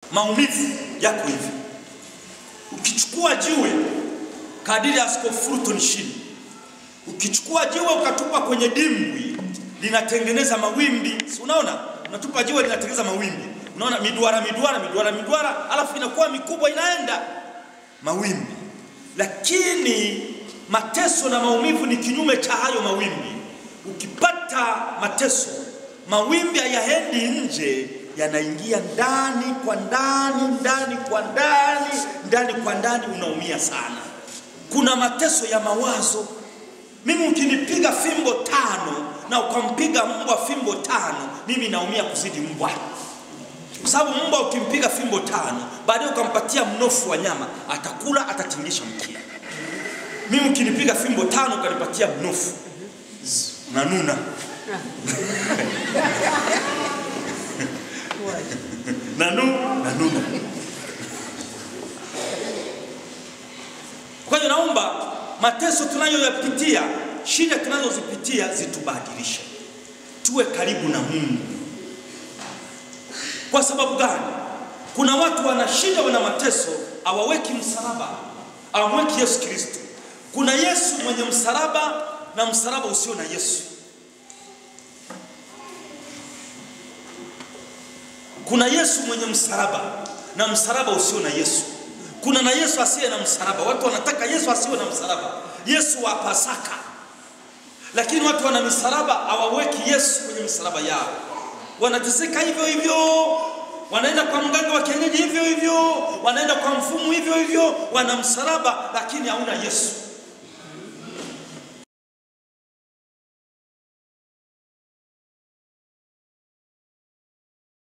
Maumivu yako hivi. Ukichukua jiwe kadiri ya Askofu Fulton Sheen, ukichukua jiwe ukatupa kwenye dimbwi linatengeneza mawimbi, si unaona? Unatupa jiwe linatengeneza mawimbi, unaona miduara miduara miduara miduara, alafu inakuwa mikubwa, inaenda mawimbi. Lakini mateso na maumivu ni kinyume cha hayo mawimbi. Ukipata mateso, mawimbi hayaendi nje, yanaingia ndani kwa ndani, ndani kwa ndani, ndani kwa ndani, unaumia sana. Kuna mateso ya mawazo. Mimi ukinipiga fimbo tano na ukampiga mbwa fimbo tano, mimi naumia kuzidi mbwa, kwa sababu mbwa ukimpiga fimbo tano, baadaye ukampatia mnofu wa nyama, atakula, atatingisha mkia. Mimi ukinipiga fimbo tano ukanipatia mnofu, zzz, nanuna nanu nanuna. Kwa hiyo naomba mateso tunayoyapitia, shida tunazozipitia zitubadilishe, tuwe karibu na Mungu. Kwa sababu gani? Kuna watu wana shida, wana mateso, hawaweki msalaba, hawamweki Yesu Kristo. Kuna Yesu mwenye msalaba na msalaba usio na Yesu. Kuna Yesu mwenye msalaba na msalaba usio na Yesu. Kuna na Yesu asiye na msalaba. Watu wanataka Yesu asiwe na msalaba, Yesu wa Pasaka, lakini watu wana misalaba, hawaweki Yesu kwenye misalaba yao. Wanateseka hivyo hivyo, wanaenda kwa mganga wa kienyeji hivyo hivyo, wanaenda kwa mfumu hivyo hivyo, wana msalaba lakini hauna Yesu.